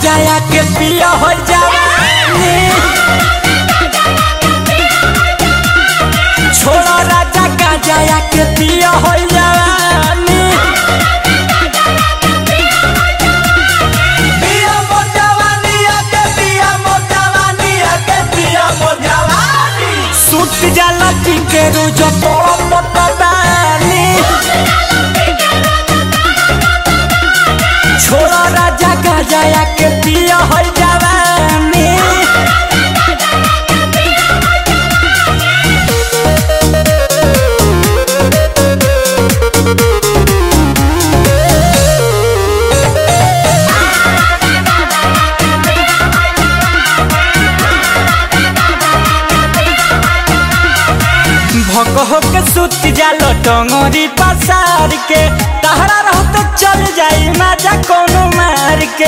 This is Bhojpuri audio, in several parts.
गाजाया के पिया हो जवानी छोड़ा राजा गाजाया के पिया हो जवानी पिया मोर जवानी आके पिया मोर जवानी आके पिया मोर जवानी सुत जाला पी के रोज तोड़ पटवानी छोड़ा राजा गाजाया के पिया हो जवानी भक हो के सुत जालो टंगरी पसार के तहरा रहत चल जाई माजा कोनो मार के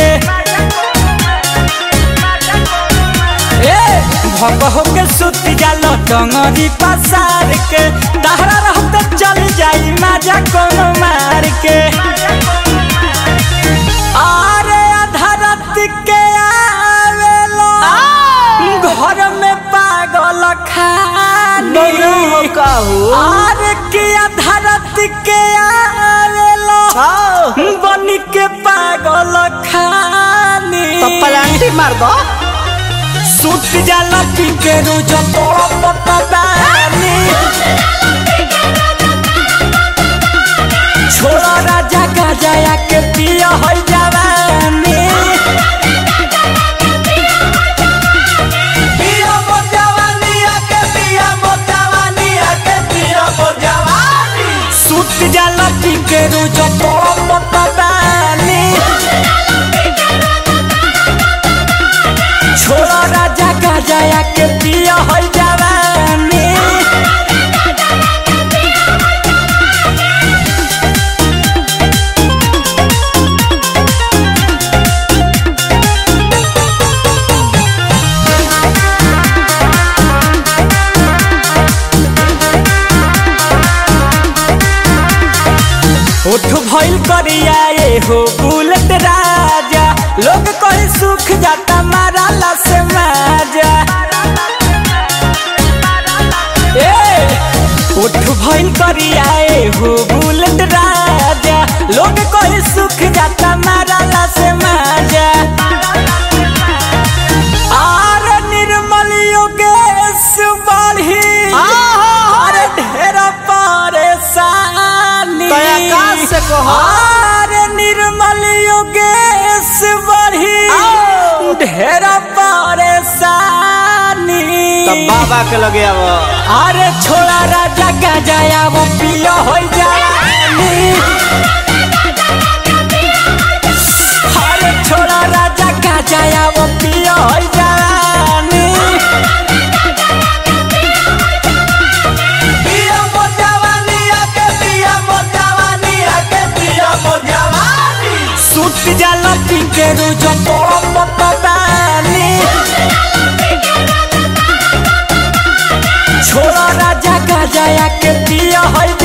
ए भक हो के सुत जालो टंगरी पसार के तहरा रहत चल जाई माजा कोनो मार के आरे अधरत के आवेलो घर में पागल खानी आर के अधरत के आवेलो बन के पागल खानी पलांटी मार दो सुत जाला पी के रोज तोड़ पटवानी छोड़ा राजा गाजाया के पिया हो जवानी पिया मोर जवानी आके पिया मोर जवानी आके पिया मोर जवानी सुत जाला पी के रोज तोड़ पटवानी छोड़ा राजा गाजाया के पिया हो जवानी उठ भइल करिया ए हो बुलेट राजा लोग कहे सुख जाता माराला से माजा ए उठ भइल करिया ए हो बुलेट राजा लोग कहे सुख जाता माराला से माजा आर निर्मल योगेश बढ़ी अरे ढेर परेशानी तो आकाश से कहो। आर निर्मल योगेश बढ़ी आओ। ढेर परेशानी तब बाबा के लगे अब अरे छोड़ा राजा गजाया वो पिया हो जानी अरे छोड़ा राजा गजाया वो पिया हो जानी पिया मोर जवानी आके पिया मोर जवानी आके पिया मोर जवानी सुत जाला पी के रोज तोड़ पटवानी छोड़ा राजा गाजाया के पिया हो